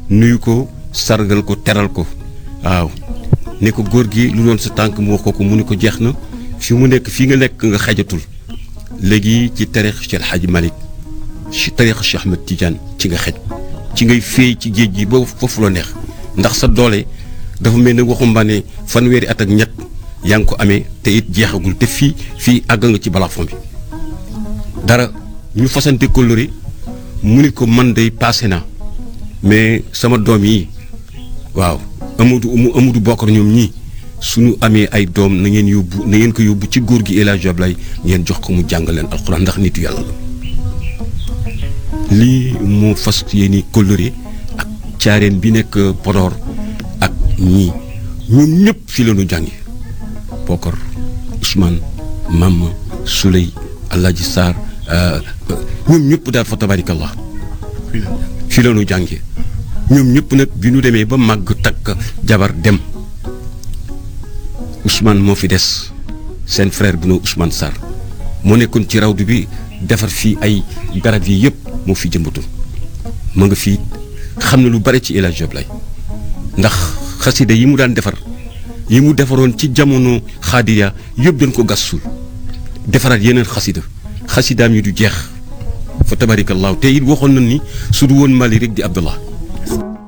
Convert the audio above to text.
nuyu ko sargal ko teral ko waaw ne ko góor gi lu doon sa tànk mu wax ko ko mu ne ko jeex na fi mu nekk fii nga nekk nga xajatul léegi ci tarix Cheikh Hadji Malick ci tarix Cheikh Ahmed Tidiane ci nga xej ci ngay féey ci géej gi ba foofu la neex ndax sa doole dafa mel ne waxumbaane fanweeri at ak ñett yaa ngi ko amee te it jeexagul te fii fii àgg nga ci balafon bi dara ñu fasante kóllëre mu ni ko man day passé na mais sama doom yi waaw Amadou Amadou Bokar ñoom ñii suñu amee ay doom na ngeen yóbbu na ngeen ko yóbbu ci góor gi El Hadj Ablaye ngeen jox ko mu jàng leen alxuraan ndax nitu yàlla la lii moo fas yéeni kóllëre ak caareen bi nekk Podor ak ñii ñoom ñëpp fi la ñu jàngi Bokar Ousmane Mama Souley Alaaji Sarr ñoom ñëpp daal fa tabarikallah fi la ñu jàngi ñoom ñëpp nag bi ñu demee ba màgg takk jabar dem Ousmane moo fi des seen frère bi noo Ousmane Sarr moo nekkoon ci rawdu bi defar fii ay garab yi yëpp moo fi jëmbatul ma nga fii xam na lu bare ci El Hadj Ablaye ndax xasida yi mu daan defar yi mu defaroon ci jamono xaadiriya yëpp dañ ko gas suul defaraat yeneen xasida xasidaam yi du jeex fa tabarikallaahu te it waxoon na ni su du woon Mali rek di Abdallah